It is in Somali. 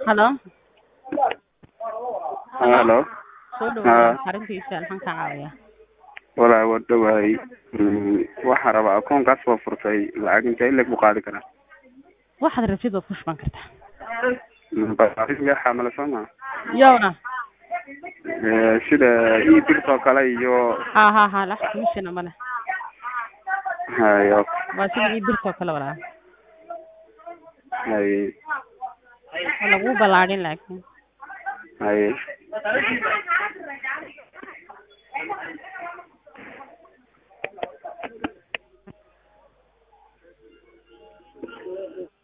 Hello. Hello. Soo Ah. dhawaada xaruntiisa maxaan ka caawiyaa? Walaa waa dhawahay Mm, waxaan rabaa akoonkaas waa furtay lacag intee ileg buu qaadi karaa Waxaad rabtid waad ku shuban kartaa. Mm, baaris xamala soo maa Yowna. Eh, sida ii birtoo kale iyo Ha ha ha lacag commission ma leh. hayo Waa sida ii birtoo kale walaa. hay Waa lagu balaadhin laakiin. hay